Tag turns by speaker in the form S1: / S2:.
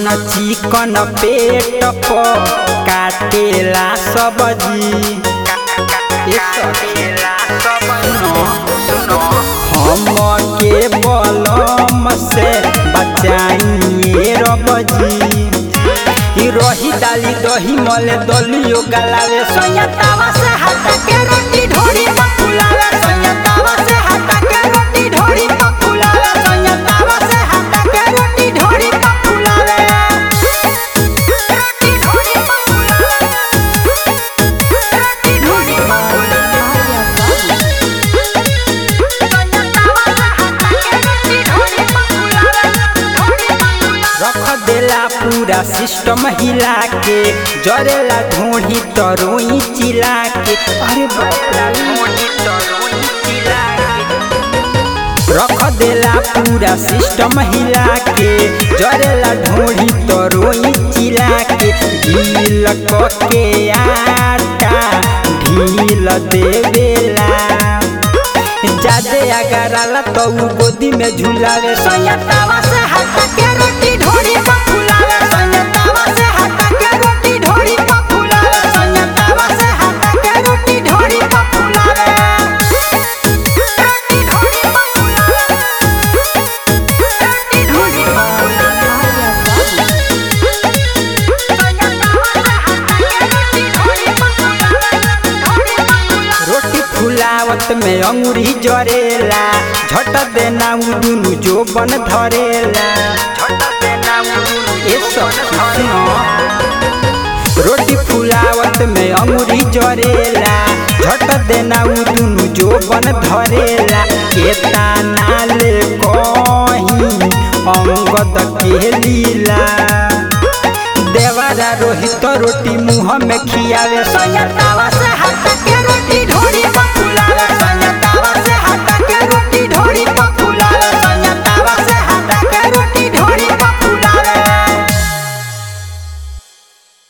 S1: चिकन पेट पर काटेला सब्जी ए सखेला सुनो हम के बलम से बचाइए रबजी ई रही डाली दही मले दलियो गलावे सोया तावा से हटा के रोटी ढोरी पकुलावे सोया तावा से हटा के रोटी ढोरी पकुलावे सोया तावा से हटा के रोटी ढोरी पकुलावे रोटी ढोरी पकुलावे रोटी ढोरी रख देला पूरा सिस्टम हिला के जरेला ढोढ़ी तरोई चिला के अरे बाप रे ढोढ़ी तरोई चिला के रख देला पूरा सिस्टम हिला के जरेला ढोढ़ी तरोई चिला के ढील क के आटा ढील देवेला जादे अगर आला तो उ गोदी में झुलावे सोया तावा से हटा के रोटी ढोरी पकुलावे सोया तावा से हटा के रोटी ढोरी पकुलावे सोया तावा से हटा के रोटी ढोरी पकुलावे रोटी ढोरी पकुलावे रोटी ढोरी रोटी फुलावत में अंगूरी जरेला झट देना उ दुनु जो बन धरेला झट देना उ दुनु ए सुनो रोटी फुलावत में अंगूरी जरेला झट देना उ दुनु जो बन धरेला केता नाले कहीं अंगद के लीला देवारा रोहित रोटी मुँह में खियावे सोया तावा